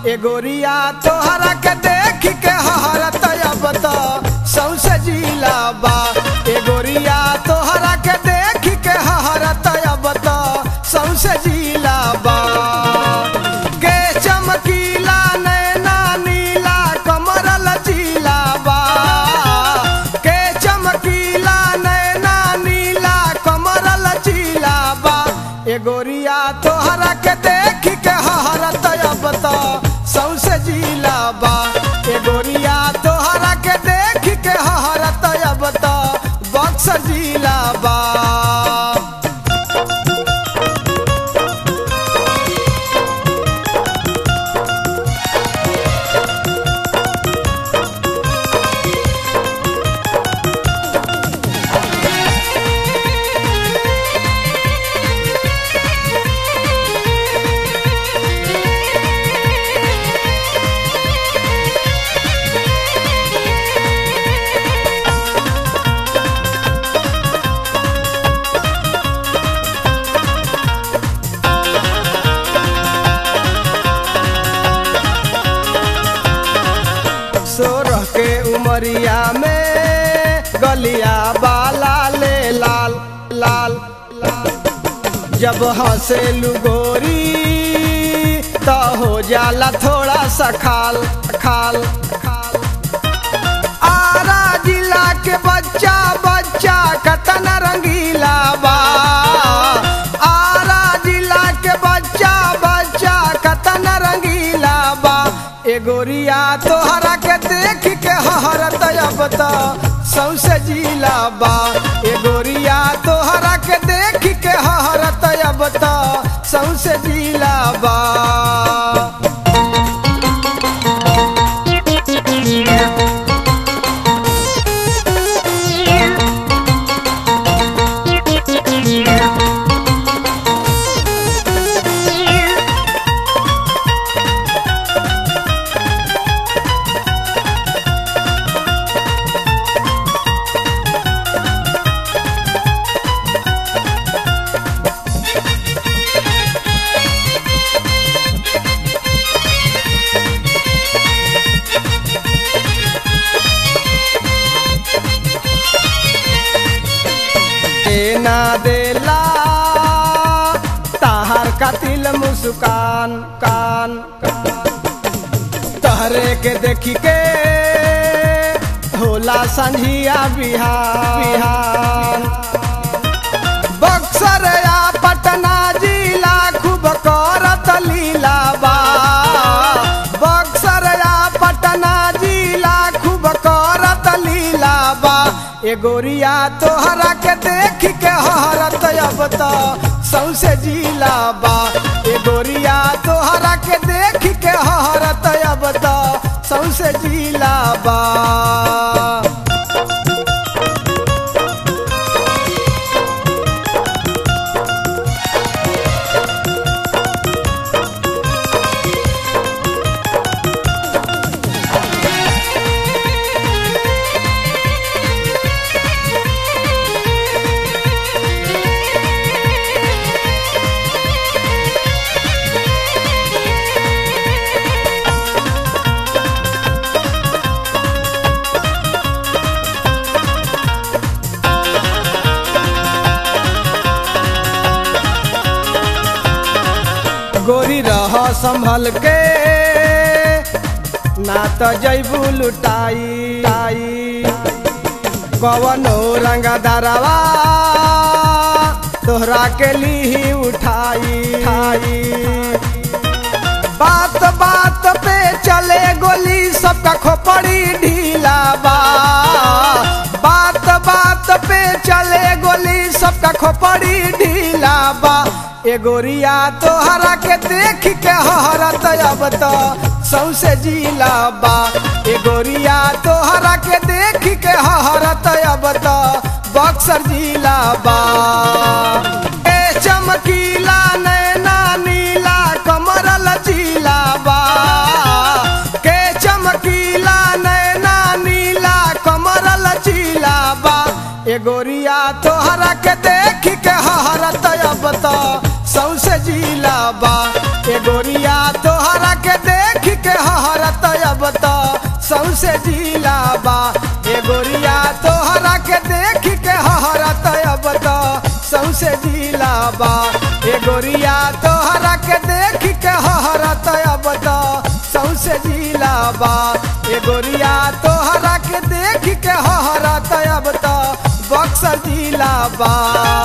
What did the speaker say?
ए गोरिया तोहरा के देख के हरत अब तो सौसे जिला बा ए गोरिया तोहरा के देख के हरत अब तो सौसे जिला बा के चमकीला नैना नीला कमर लचीला बा के चमकीला नैना नीला कमर लचीला बा ए गोरिया तोहरा के देख के हरत अब तो सौसे जिला बा ए गोरिया तोहरा के देख के हरत अब तो बक्सर जिला बा सोरह के उमरिया में गलिया बाला ले लाल लाल लाल जब हंसे गोरी तो हो जाला थोड़ा सा खाल खाल खाल आरा जिला के बच्चा बच्चा कतन रंगीला बा आरा जिला के बच्चा बच्चा कतन रंगीला बा ए गोरिया तोहरा के देख के हरत अब तो सौसे जिला बा ए गोरिया तोहरा के देख के हरत अब तो सौसे जिला बा ए ना देला ताहार कातिल मुस्कान कान कान तहरे के देखी के होला संझिया बिहार बिहार बक्सर या पटना जिला खूब करत लीला बा बक्सर या पटना जिला खूब करत लीला बा ए गोरिया तोहरा के देख के हरत अब तो सौसे जिला बा ए गोरिया तोहरा के देख के हरत अब तो सौसे जिला बा गोरी रह संभल के ना तो जैबू लुटाई टाई कवनो रंग दरवा तोहरा के ली उठाई ठाई बात बात पे चले गोली सबका खोपड़ी ढीला बा बात बात पे चले गोली सबका खोपड़ी ढीला बा ए गोरिया तोहरा के देख के हरत अब तो सौसे जिला बा ए गोरिया तोहरा के देख के हरत अब तो बक्सर जिला बा ए चमकीला नैना नीला कमर लचीला बा के चमकीला नैना नीला कमर लचीला बा ए गोरिया तोहरा के देख के हरत अब तो सौसे जिला बा ए गोरिया तोहरा के देख सौसे जिलाबा ए गोरिया तोहरा के देख के हहरत अब तो सौसे जिलाबा ए गोरिया तोहरा के देख के हहरत अब तो सौसे जिलाबा ए गोरिया तोहरा के देख के हहरत अब तो बक्सर जिलाबा